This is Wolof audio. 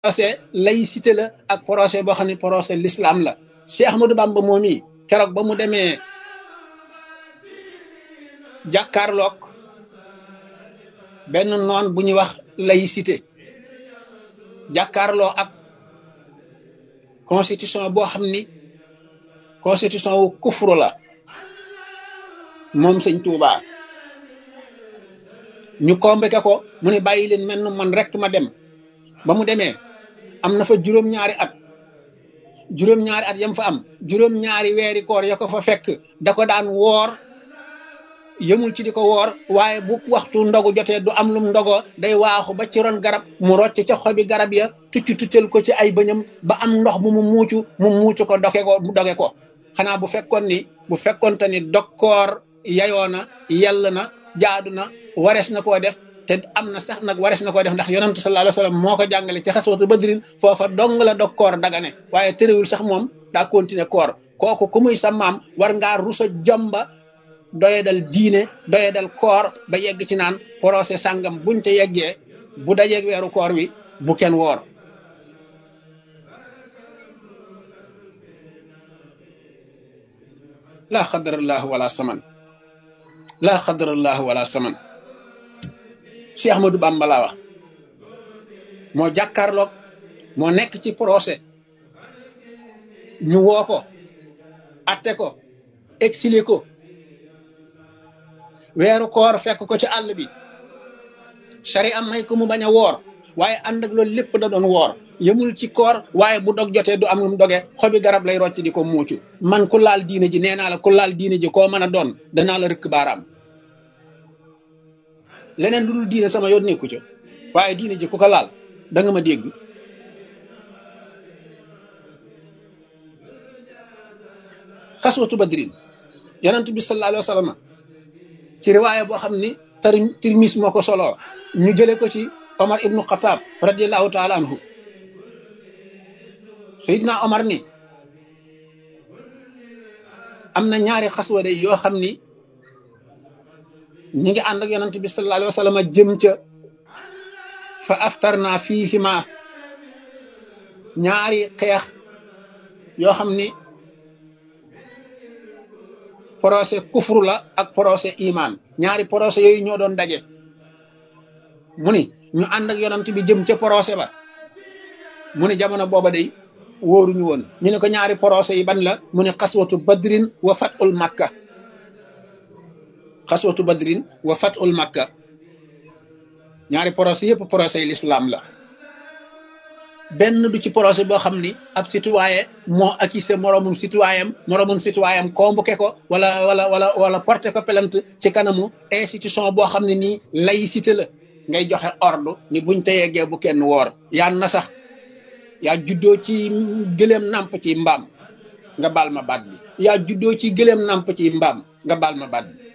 procès laïcité la ak procès boo xam ne procès l'islam la Cheikh Ahmadou Bamba moom yi keroog ba mu demee jàkkaarloog benn noon bu ñuy wax laïcité jàkkaarloo ak constitution boo xam ni constitution wu kufru la moom sëñ Tuubaa ñu convoqué ko mu ne bàyyi leen mel man rek ma dem ba mu demee am na fa juróom-ñaari at juróom-ñaari at yam fa am juróom-ñaari weeri koor ya ko fa fekk da ko daan woor yëmul ci di ko woor waaye bu waxtu ndogu jotee du am lum ndogo day waaxu ba ci ron garab mu rocc ca xobi garab ya tucc tuccal ko ci ay bëñam ba am ndox bu mu muucu mu muucu ko doge ko mu doge ko xanaa bu fekkoon ni bu fekkoonte ni dokkoor yayoo na yell na jaadu na warees na koo def te am na sax nag warees na koo def ndax yonantu sallallahu alayhi wasallam moo ko jàngale ci xaswatu badrin foofa dong la dog koor dagane waaye tëréwul sax moom daa continuer koor kooku ku muy sa maam war ngaa rusa jomba doye dal diine doye dal koor ba yegg ci naan procès sàngam buñ te yeggee bu dajeeg weeru koor wi bu kenn woor laa xadarallahu wala saman laa xadarallahu wala saman Cheikh Ahmadou Bamba laa wax moo jàkkaarloog moo nekk ci procès ñu woo ko atte ko exilé ko weeru koor fekk ko ci àll bi sari am may ko mu bañ a woor waaye ànd ak loolu lépp da doon woor yëmul ci koor waaye bu dog jotee du am lu mu doge xobi garab lay rocc di ko muucu man ku laal diine ji nee naa la ku laal diine ji koo mën a doon danaa la rëkk baaraam leneen lu dul diine sama yoon nekku ca waaye diine ji ku ko laal da nga ma dégg xaswatu badrin yonent bi sallallahu alayhi wa sallam ci riwaaya boo xam ni tar tirmis moo ko soloo ñu jële ko ci omar ibnu xataab radiallahu taala anhu sayidna omar ni am na ñaari xaswa day yoo xam ni ñi ngi ànd ak yonent bi sallallahu alayhi wa sallam jëm ca fa aftarna fiihima ñaari xeex yoo xam ni procès kufru la ak procès iman ñaari procès yooyu ñoo doon daje mu ni ñu ànd ak yonent bi jëm ca procès ba mu ni jamono booba day wóoruñu woon ñu ne ko ñaari procès yi ban la mu ne xaswatu badrin wa fatul makka xaswatu badrin wa fatul makka ñaari procès yëpp procès yi l'islam la benn du ci procès boo xam ni ab citoyen moo accusé moroomum citoyen moroomum citoyen convoqué ko wala wala wala wala porté ko plainte ci kanamu institution boo xam ne nii laïcité la ngay joxe ordre ni buñ te yeggee bu kenn woor yaa na sax yaa juddoo ci gëléem nàmp ci mbaam nga baal ma baat bi yaa juddoo ci gëléem nàmp ci mbaam nga baal ma baat bi